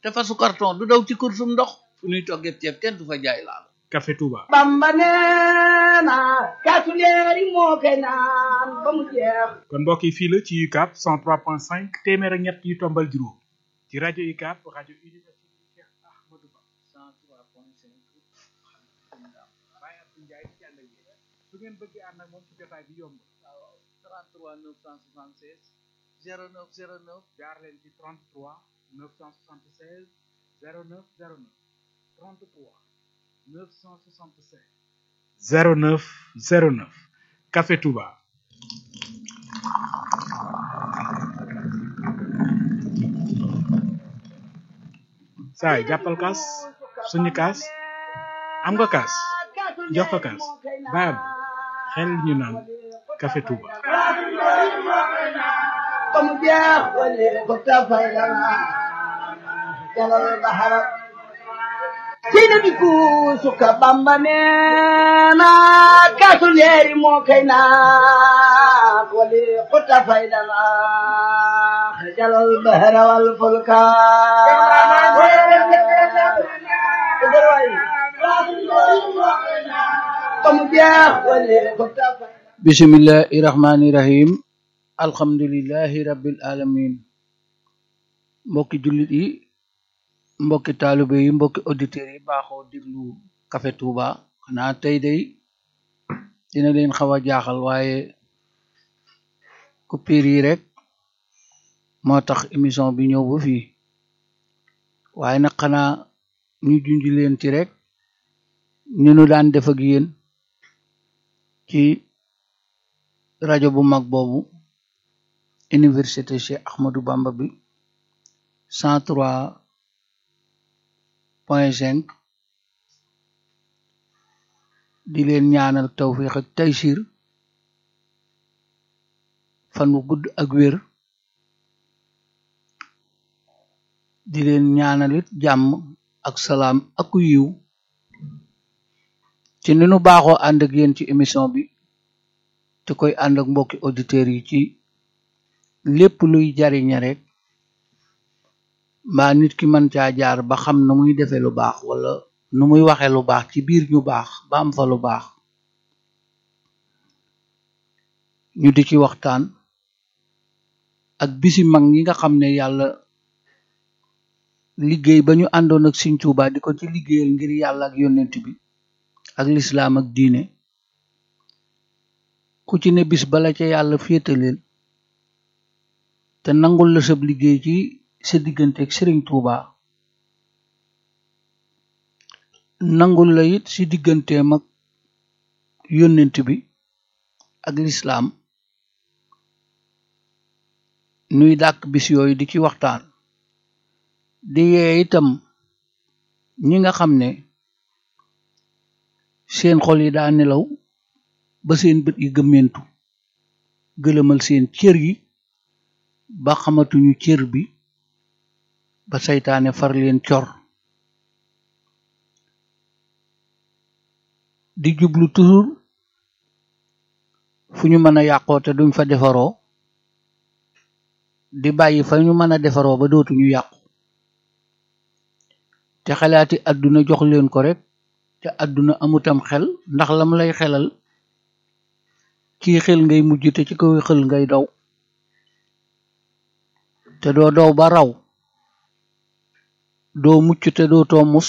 te fasu carton du daw ci kursum ndox fu ñuy toggee ceeb kenn du fa jaay laal Café Touba bamba neena kaasu leeri moo koy naan ba mu jeex kon mbokk yi fii la ci UCAB 103.5 téeméer ak ñett yu tombal juróom ci rajo UCAB rajo université Cheikh Ahmadou Ba 103.5 Baye Abdou Ndiaye ci ànd ak yéen su ngeen bëggee ànd ak moom ci jotaay bi yomb 33 976 09 09 jaar leen ci 33 976 09 09 33 976 09 09 Café Touba saay jàppal kaas suñu kaas am nga kaas jox ko kaas baab xel ñu naan Café Touba ba mu jeex wali ko tafay lana jalal bahara sina bi ku suka bamba neena kaasu leeri moo koy naan wali ko tafay lana jalal bahara wal fulka ba mu jeex wali ko tafay bismillahi rahmani rahim alhamdulillahi rabbil alamin mbokki jullit yi mbokki taalibe yi mbokki auditeurs yi baaxoo déglu Café Touba xanaa tey day dina leen xaw a jaaxal waaye coupure yi rek moo tax émission bi ñëw ba fii waaye nag xanaa ñu junj leen ci rek ni nu daan def ak yéen ci rajo bu mag boobu université Cheikh Ahmadou Bamba bi cent trois point cinq di leen ñaanal tawfiq ak taysir fan wu gudd ak wér di leen ñaanalit jàmm ak salaam ak yiw ci ni nu baaxoo ànd ak yéen ci émission bi te koy ànd ak mbokki auditeurs yi ci lépp luy jariñe rek mbaa nit ki mën caa jaar ba xam nu muy defee lu baax wala nu muy waxe lu baax ci biir ñu baax ba am fa lu baax ñu di ci waxtaan ak bisi mag ñi nga xam ne yàlla liggéey ba ñu àndoon ak Sëriñ Tuubaa di ko ci liggéeyal ngir yàlla ak yonent bi ak lislaam ak diine ku ci ne bis bala ca yàlla féetaleel te nangul la sab liggéey ci sa diggante ak Sëriñ Tuubaa nangul la it si digganteem ak yonent bi ak lislaam nuy dàkk bis yooyu di ci waxtaan di yee itam ñi nga xam ne seen xol yi daa nelaw ba seen bët yi gëmmentu gëlëmal seen cër yi ba xamatuñu cër bi ba saytaane far leen cor di jublu toujours fu ñu mën a yàqoo te duñ fa defaroo di bàyyi fa ñu mën a defaroo ba dootuñu yàqu te xalaati àdduna jox leen ko rek te àdduna amutam xel ndax lam lay xelal ci xel ngay mujj te ci kaw xel ngay daw te doo daw ba raw doo mucc te doo too mus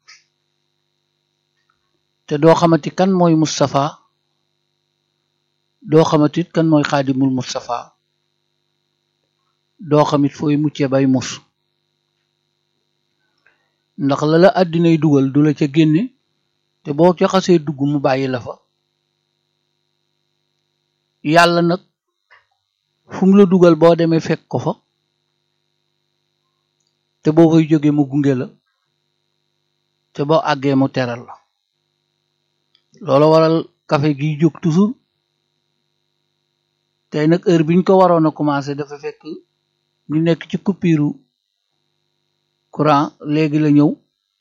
te doo xamati kan mooy Mustafa doo xamatit kan mooy xaadimul Mustafa doo xamit fooy mucce bay mus ndax la la àddinay dugal du la ca génne te boo ca xasee dugg mu bàyyi la fa yàlla nag fu mu la dugal boo demee fekk ko fa te boo koy jóge mu gunge la te boo àggee mu teral la loolu waral café gi jóg toujours tey nag heure biñ ko waroon a commencé dafa fekk ñu nekk ci coupure courant léegi la ñëw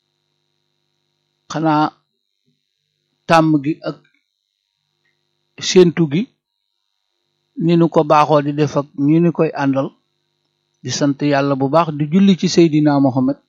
xanaa tàmm gi ak séentu gi ni nu ko baaxoo di def ak ñi ni koy àndal di sant yàlla bu baax di julli ci Seydina Mohamed